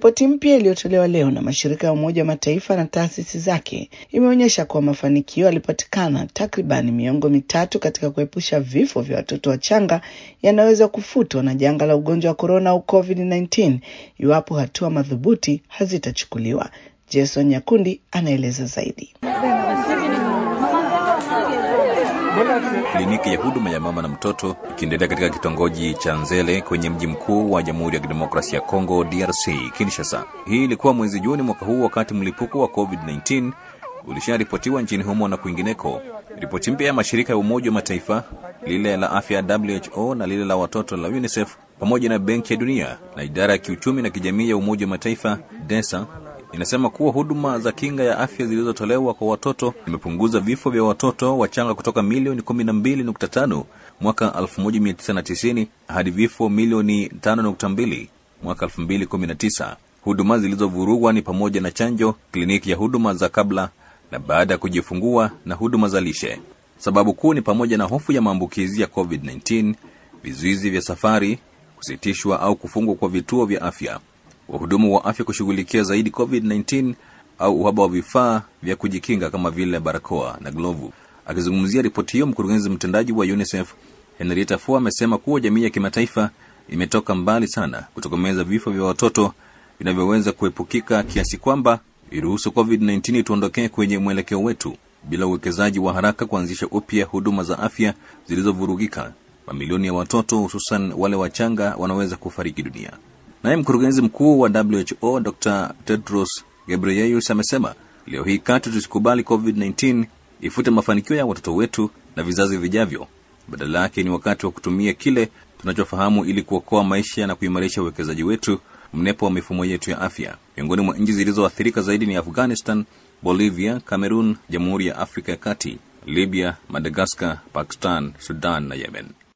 Ripoti mpya iliyotolewa leo na mashirika ya Umoja wa Mataifa na taasisi zake imeonyesha kuwa mafanikio yalipatikana takriban miongo mitatu katika kuepusha vifo vya watoto wachanga yanaweza kufutwa na janga la ugonjwa wa korona au COVID-19 iwapo hatua madhubuti hazitachukuliwa. Jason Nyakundi anaeleza zaidi. Kliniki ya huduma ya mama na mtoto ikiendelea katika kitongoji cha Nzele kwenye mji mkuu wa Jamhuri ya Kidemokrasia ya Kongo DRC, Kinshasa. Hii ilikuwa mwezi Juni mwaka huu, wakati mlipuko wa COVID-19 ulisharipotiwa nchini humo na kwingineko. Ripoti mpya ya mashirika ya Umoja wa Mataifa, lile la afya WHO na lile la watoto la UNICEF pamoja na Benki ya Dunia na idara ya kiuchumi na kijamii ya Umoja wa Mataifa DESA inasema kuwa huduma za kinga ya afya zilizotolewa kwa watoto zimepunguza vifo vya watoto wachanga kutoka milioni 12.5 mwaka 1990 hadi vifo milioni 5.2 mwaka 2019. Huduma zilizovurugwa ni pamoja na chanjo, kliniki ya huduma za kabla na baada ya kujifungua na huduma za lishe. Sababu kuu ni pamoja na hofu ya maambukizi ya COVID-19, vizuizi vya safari, kusitishwa au kufungwa kwa vituo vya afya wahudumu wa afya kushughulikia zaidi COVID-19 au uhaba wa vifaa vya kujikinga kama vile barakoa na glovu. Akizungumzia ripoti hiyo, mkurugenzi mtendaji wa UNICEF Henrietta Fore amesema kuwa jamii ya kimataifa imetoka mbali sana kutokomeza vifo vya watoto vinavyoweza kuepukika kiasi kwamba iruhusu COVID-19 tuondokee kwenye mwelekeo wetu. Bila uwekezaji wa haraka kuanzisha upya huduma za afya zilizovurugika, mamilioni ya watoto hususan wale wachanga wanaweza kufariki dunia. Naye mkurugenzi mkuu wa WHO Dr Tedros Ghebreyesus amesema leo hii katu tusikubali COVID-19 ifute mafanikio ya watoto wetu na vizazi vijavyo. Badala yake ni wakati wa kutumia kile tunachofahamu ili kuokoa maisha na kuimarisha uwekezaji wetu mnepo wa mifumo yetu ya afya. Miongoni mwa nchi zilizoathirika zaidi ni Afghanistan, Bolivia, Cameroon, Jamhuri ya Afrika ya Kati, Libya, Madagaskar, Pakistan, Sudan na Yemen.